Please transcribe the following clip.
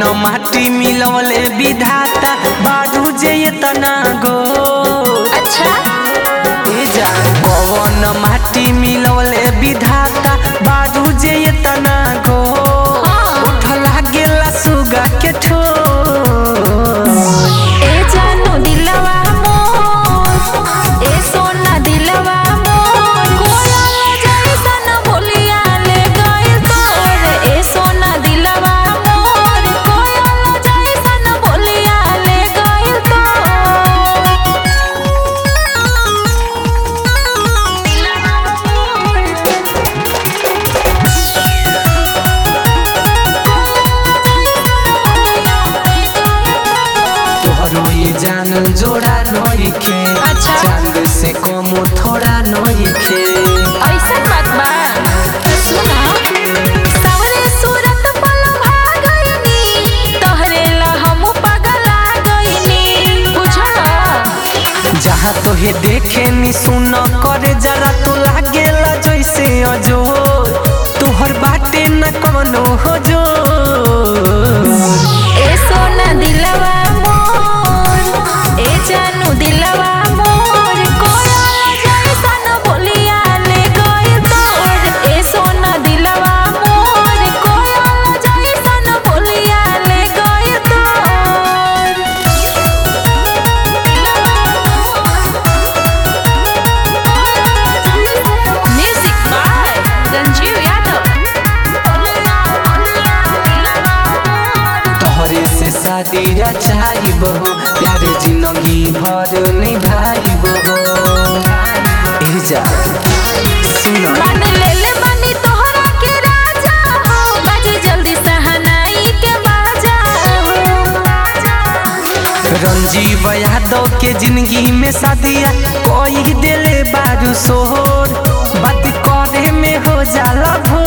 माटी मिलवले विधाता बारू जे तना गो अच्छा ए जा पवन माटी मिलवले विधाता बारू जे तना गो हाँ। उठ लागेला सुगा के ठो ए जानू दिलवा मोर ए सोना दिलवा मोर कोयल जैसन बोलिया ले गइल तोर ए सोना दिलवा मोर कोयल जैसन बोलिया ले गइल तोहरो ये जान जोड़ा नइखे अच्छा। चांद से कम थोड़ा नइखे ऐसन बात बा सुना सावरे सूरत पल भागइनी तोहरे ला हम पगला गइनी बुझल जहाँ तोहे देखे नी सुन करे जरा तो लागेला जैसे अजोर तोहर बाटे न कवनो हो जो ए सोना दिलवा मोर ए जानू दिलवा मोर कोयल जैसन बोलिया ले गइल तोर ए सोना दिलवा मोर कोयल जैसन बोलिया ले गइल तोर म्यूजिक बाय रंजीव यादव तोहरे से शादी रचाई बहो प्यारे जिंदगी भर निभाई बहो ए जा सुनो मान ले ले बानी तोहरा के राजा हो बाजे जल्दी सहनाई के बाजा हो रंजीव यादव के जिंदगी में शादिया कोई दिले बारू सोहर बात करे में हो जाला भोर